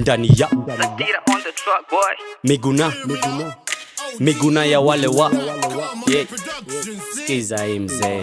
ndani ya Satira on the track, boy. miguna miguna ya wale wa yeah. skiza hii mzee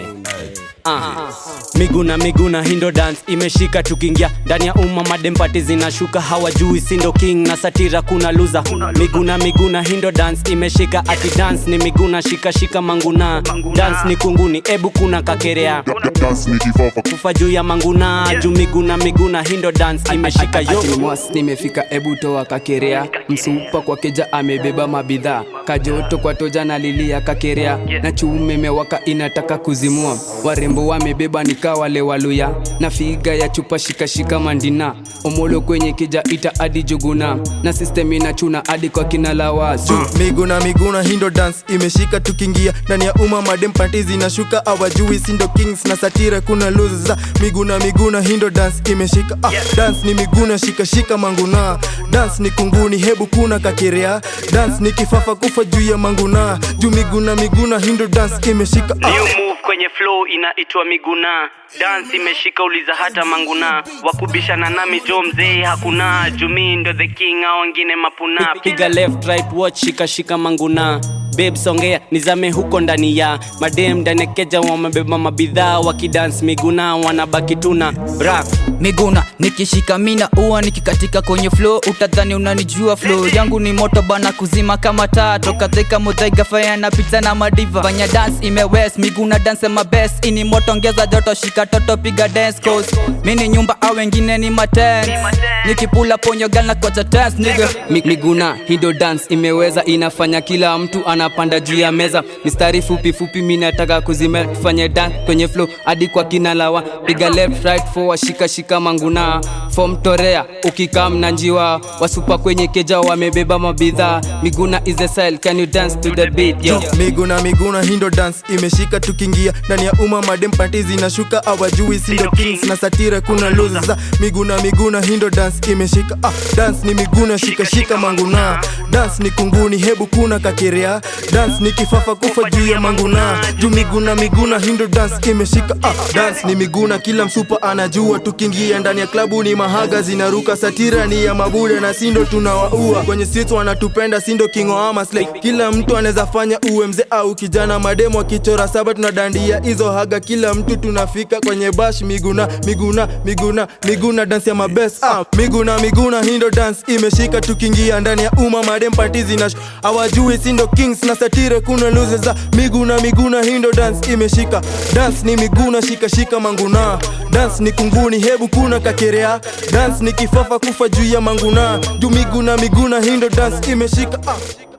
Aha. miguna miguna hindo dance imeshika tukiingia ndani ya umma madempati zinashuka hawajui sindo king na satira kuna luza miguna miguna hindo dance imeshika ati dance ni miguna shika shika manguna dance ni kunguni ebu kuna kakerea dance ni kifafa kufa juu ya manguna juu miguna miguna hindo dance imeshika yo Ati mwas nimefika ebu toa kakerea msupa kwa keja amebeba mabidhaa kajoto kwa toja na lilia kakerea na chume mewaka inataka kuzimua warembo wamebeba nika wale waluya na figa ya chupa shikashika mandina omolo kwenye keja ita adi juguna na system inachuna hadi kwa kina lawasu miguna miguna hindo dance imeshika tukiingia ndani ya umma madem panti zinashuka awajui sindo kings na satira kuna luza miguna miguna hindo dance imeshika ah, dance ni miguna shika shika manguna dance ni kunguni hebu kuna kakirea dance ni kifafa kufa juu ya manguna juu miguna miguna hindo dance imeshika ah. New move kwenye flow inaitwa miguna dance imeshika uliza hata manguna wakubishana nami jo mzee hakuna jumi ndo the king au wengine mapuna piga left right watch shika shika manguna babe songea nizame huko ndani ya madem ndani ya keja wamebeba mabidhaa wakidance miguna wanabaki tuna bra miguna nikishika mina ua nikikatika kwenye flow utadhani unanijua flow yangu ni moto bana kuzima kama taa toka theka mudhaiga faya na pizza na madiva fanya dance imewes miguna dance ma best ini moto ongeza joto shika toto piga dance cause mini nyumba au wengine ni maten nikipula ponyo gal na kwacha dance nigga Mi- miguna hindo dance imeweza inafanya kila mtu anapanda juu ya meza mistari fupi fupi mi nataka kuzime tufanye dance kwenye flow hadi kwa kina lawa piga left right forward shika shika manguna form torea ukikam na njiwa wasupa kwenye keja wamebeba mabidhaa miguna is a style can you dance to the beat yo miguna miguna hindo dance imeshika tukiingia ndani ya umma madem panti zinashuka awajui sindo kings na satira kuna luza miguna miguna hindo dance imeshika ah, dance ni miguna shika shika manguna dance ni kunguni hebu kuna kakirea dance ni kifafa kufa juu ya manguna juu miguna miguna hindo dance imeshika ah, dance ni miguna kila msupa anajua tukiingia ndani ya klabu ni mahaga zinaruka satira ni ya mabuda na sindo tunawaua kwenye streets wanatupenda sindo kingo ama slay kila mtu anaweza fanya uwe mzee au kijana mademo akichora saba tunadandia hizo haga kila mtu tunafika kwenye bash miguna miguna miguna miguna dance ya mabes ah, miguna miguna hindo dance imeshika tukiingia ndani ya umma madem party zinash awajui sindo kings na satire kuna luze za miguna miguna hindo dance imeshika dance ni miguna shika shika manguna dance ni kunguni hebu kuna kakerea dance ni kifafa kufa juu ya manguna juu miguna miguna hindo dance imeshika ah.